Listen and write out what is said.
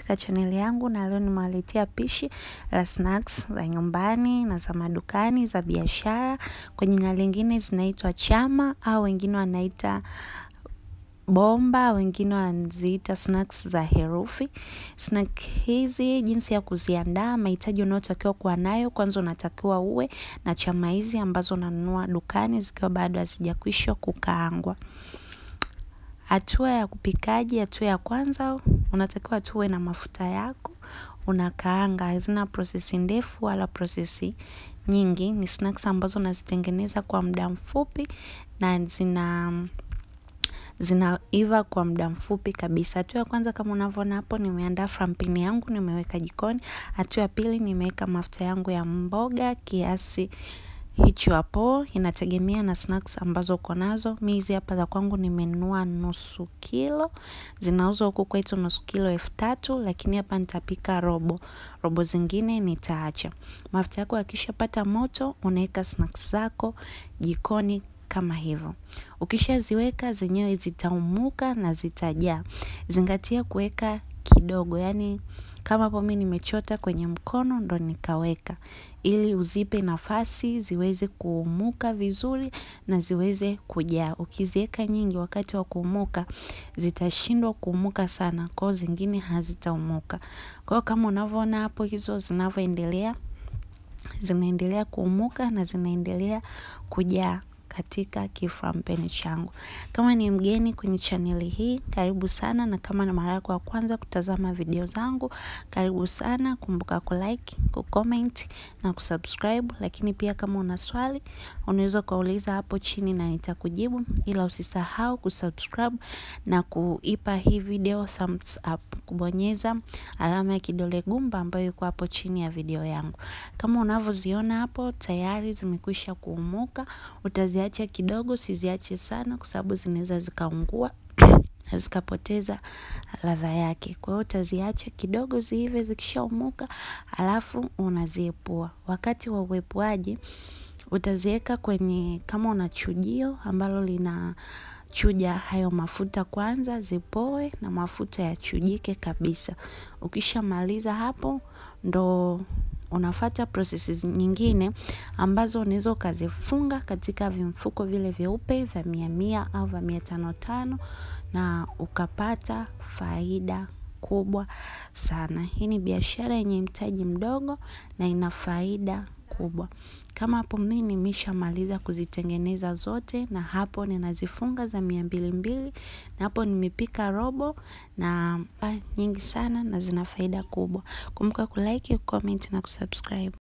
katika chaneli yangu na leo nimewaletea pishi la snacks za nyumbani na za madukani za biashara. Kwa jina lingine zinaitwa chama au wengine wanaita bomba, wengine wanaziita snacks za herufi. Snack hizi jinsi ya kuziandaa, mahitaji unayotakiwa kuwa nayo, kwanza unatakiwa uwe na chama hizi ambazo unanunua dukani zikiwa bado hazijakwisha kukaangwa. Hatua ya kupikaji, hatua ya kwanza, unatakiwa tuwe na mafuta yako, unakaanga, hazina prosesi ndefu wala prosesi nyingi, ni snacks ambazo nazitengeneza kwa muda mfupi na zina zinaiva kwa muda mfupi kabisa. Hatua ya kwanza kama unavyoona hapo, nimeandaa frampini yangu, nimeweka jikoni. Hatua ya pili, nimeweka mafuta yangu ya mboga kiasi hicho hapo, inategemea na snacks ambazo uko nazo. Mimi hizi hapa za kwangu nimenunua nusu kilo, zinauzwa huku kwetu nusu kilo elfu tatu, lakini hapa nitapika robo, robo zingine nitaacha. Mafuta yako yakishapata moto, unaweka snacks zako jikoni kama hivyo. Ukishaziweka zenyewe zitaumuka na zitajaa. Zingatia kuweka kidogo, yani kama hapo mimi nimechota kwenye mkono ndo nikaweka, ili uzipe nafasi ziweze kuumuka vizuri na ziweze kujaa. Ukiziweka nyingi wakati wa kuumuka zitashindwa kuumuka sana, kwa hiyo zingine hazitaumuka. Kwa hiyo kama unavyoona hapo, hizo zinavyoendelea zinaendelea kuumuka na zinaendelea kujaa katika kiframpeni changu. Kama ni mgeni kwenye chaneli hii, karibu sana, na kama ni mara yako ya kwanza kutazama video zangu, karibu sana. Kumbuka kulike, kucomment na kusubscribe, lakini pia kama una swali unaweza kuuliza hapo chini na nitakujibu, ila usisahau kusubscribe na kuipa hii video thumbs up, kubonyeza alama ya kidole gumba ambayo iko hapo chini ya video yangu. Kama unavyoziona hapo tayari zimekwisha kuumuka, utaziacha kidogo, siziache sana kwa sababu zinaweza zikaungua na zikapoteza ladha yake. Kwa hiyo utaziacha kidogo ziive, zikishaumuka alafu unaziepua. Wakati wa uepuaji utaziweka kwenye, kama una chujio ambalo lina chuja hayo mafuta kwanza, zipoe na mafuta yachujike kabisa. Ukishamaliza hapo ndo unafata processes nyingine ambazo unaweza ukazifunga katika vimfuko vile vyeupe vya mia mia au vya mia tano tano na ukapata faida kubwa sana. Hii ni biashara yenye mtaji mdogo na ina faida kubwa. Kama hapo mimi nimeshamaliza kuzitengeneza zote na hapo ninazifunga za mia mbili mbili na hapo nimepika robo na nyingi sana na zina faida kubwa. Kumbuka kulike, kucomment na kusubscribe.